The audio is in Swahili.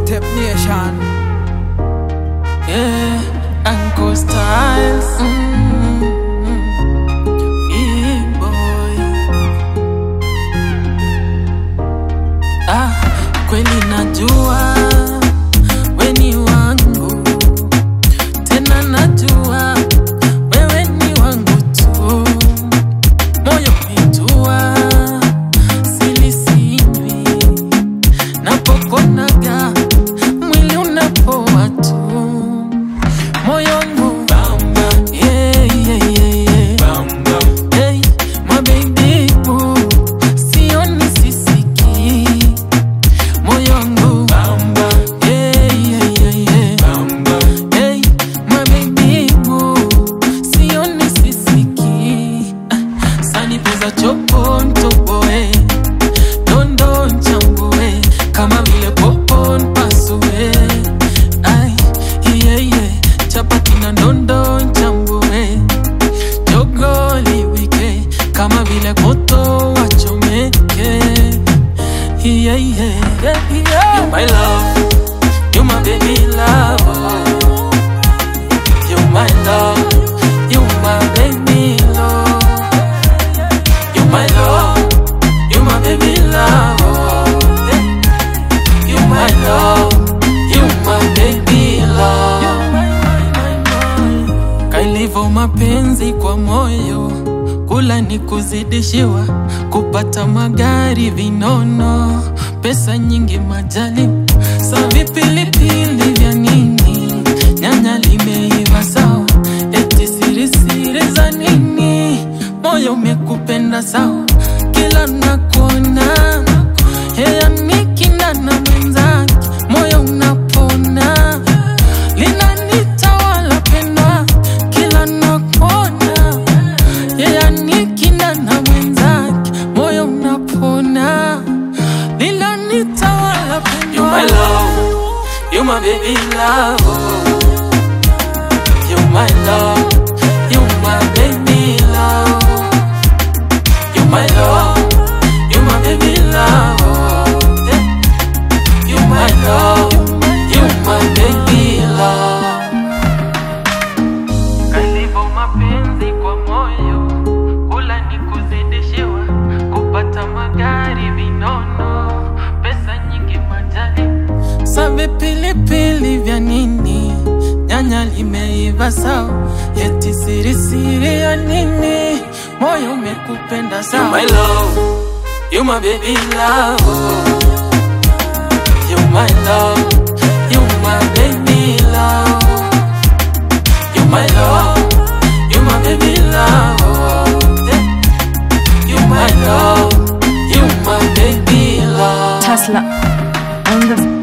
Step Nation. Yeah, Uncle Styles. Mm, yeah, boy. Ah, kweli najua we ni wangu, tena najua wewe ni wangu tu, moyo umetua silisinywi napokonaga mwili unapoa tu moyo wangu yeah, yeah, yeah, yeah. Hey, my baby boo, sioni sisiki moyo wangu yeah, yeah, yeah, yeah. Hey, my baby boo, sioni sisiki Ah, sani pesa chopo ntoboe dondo nchambue kama vile popo npasue ai yeah, yeah. chapati na ndondo nchambue jogo liwike kama vile moto wachomeke yeah, yeah, yeah, yeah. You my love, you my baby love You my love, you my baby love You my love, you my baby love You my love, you my baby love Kailivo mapenzi kwa moyo kula ni kuzidishiwa kupata magari vinono pesa nyingi majali sa vipilipili vya nini nyanya limeiva sawa eti sirisiri za nini moyo umekupenda sawa kila nakona heya mikina na mwenzake moyo unapona linanitawala pendwa kila nakona yeye nikina na mwenzake moyo unapona linanitawala pendwa you my love you my baby love you my love you my baby love you my love you my baby love you my love you my baby love Kalivo mapenzi kwa moyo, kula ni kuzidishiwa, kupata magari vinono, pesa nyingi majali. Sa vipilipili vya nini? Nyanya limeiva sawa, eti sirisiri ya nini? Moyo umekupenda sawa. You my love, you my baby love. You my love, you my baby love. You my love, you my baby love. You my love, you my baby love. Tesla on the